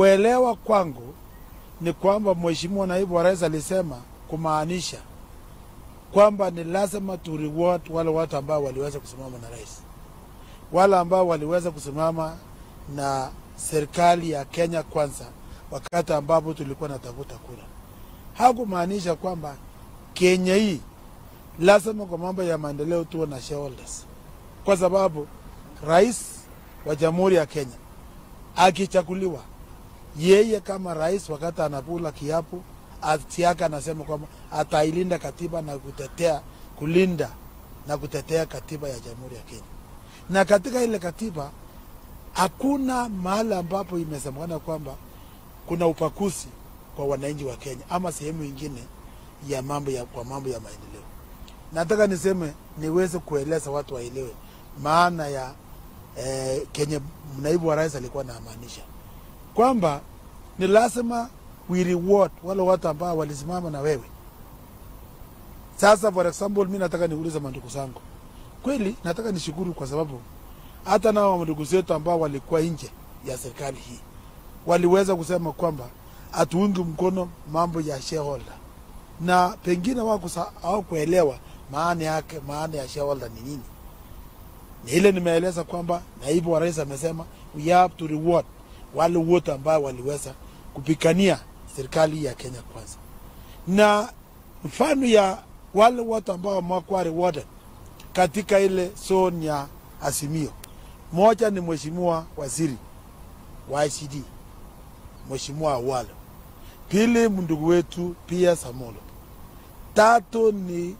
Kuelewa kwangu ni kwamba Mheshimiwa Naibu wa Rais alisema kumaanisha kwamba ni lazima tu reward wale watu ambao waliweza kusimama na rais, wale ambao waliweza kusimama na serikali ya Kenya Kwanza wakati ambapo tulikuwa natafuta kura. Hakumaanisha kwamba Kenya hii lazima kwa mambo ya maendeleo tuwe na shareholders, kwa sababu rais wa Jamhuri ya Kenya akichaguliwa, yeye kama rais, wakati anakula kiapo ati yake anasema kwamba atailinda katiba na kutetea kulinda na kutetea katiba ya Jamhuri ya Kenya, na katika ile katiba hakuna mahali ambapo imesemekana kwamba kuna upakuzi kwa wananchi wa Kenya ama sehemu ingine ya mambo ya, kwa mambo ya maendeleo. Nataka niseme niweze kueleza watu waelewe maana ya eh, Kenya naibu wa rais alikuwa anamaanisha kwamba ni lazima we reward wale watu ambao walisimama na wewe. Sasa for example, mi nataka niulize mandugu zangu, kweli nataka nishukuru kwa sababu hata nao mandugu zetu ambao walikuwa nje ya serikali hii waliweza kusema kwamba hatuungi mkono mambo ya shareholder, na pengine hawakuelewa maana yake, maana ya shareholder ni nini. Ni ile nimeeleza kwamba naibu wa rais amesema we have to reward wale wote ambao waliweza kupigania serikali ya Kenya Kwanza, na mfano ya wale watu ambao wamekuwa rewarded katika ile zone ya Azimio, moja ni mheshimiwa waziri wa ICD Mheshimiwa Awalo, pili ndugu wetu pia Samolo, tatu ni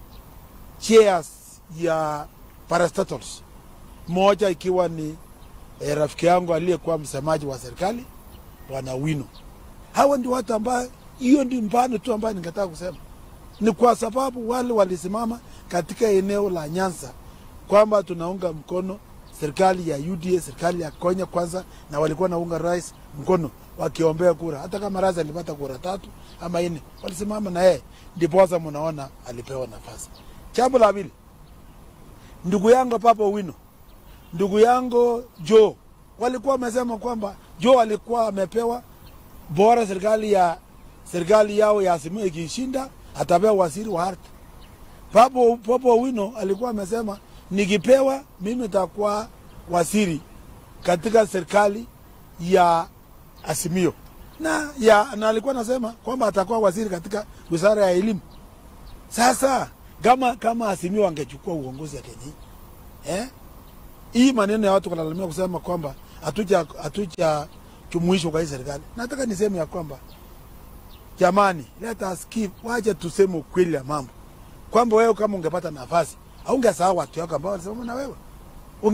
chairs ya parastatals, moja ikiwa ni eh, rafiki yangu aliyekuwa msemaji wa serikali Bwana Wino. Hawa ndio watu ambao, hiyo ndio mfano tu ambayo ningetaka kusema, ni kwa sababu wale walisimama katika eneo la Nyanza kwamba tunaunga mkono serikali ya UDA, serikali ya Kenya Kwanza, na walikuwa naunga rais mkono wakiombea kura, hata kama rais alipata kura tatu ama nne, walisimama na yeye, ndiposa mnaona alipewa nafasi. Jambo la pili, ndugu yangu Papa Wino, ndugu yangu Joe walikuwa wamesema kwamba Joe alikuwa amepewa bora serikali ya serikali yao ya Azimio ikishinda atapewa waziri wa ardhi. Papo Papa Wino alikuwa amesema nikipewa mimi nitakuwa waziri katika serikali ya Azimio na, ya, na alikuwa anasema kwamba atakuwa waziri katika wizara ya elimu. Sasa kama kama Azimio angechukua uongozi ya Kenya eh, hii maneno ya watu kulalamia kusema kwamba hatuja hatuja jumuishwa kwa hii serikali, nataka niseme ya kwamba jamani, let us keep, waje tuseme ukweli ya mambo kwamba wewe kama ungepata nafasi haungesahau watu wako ambao walisimama na wewe.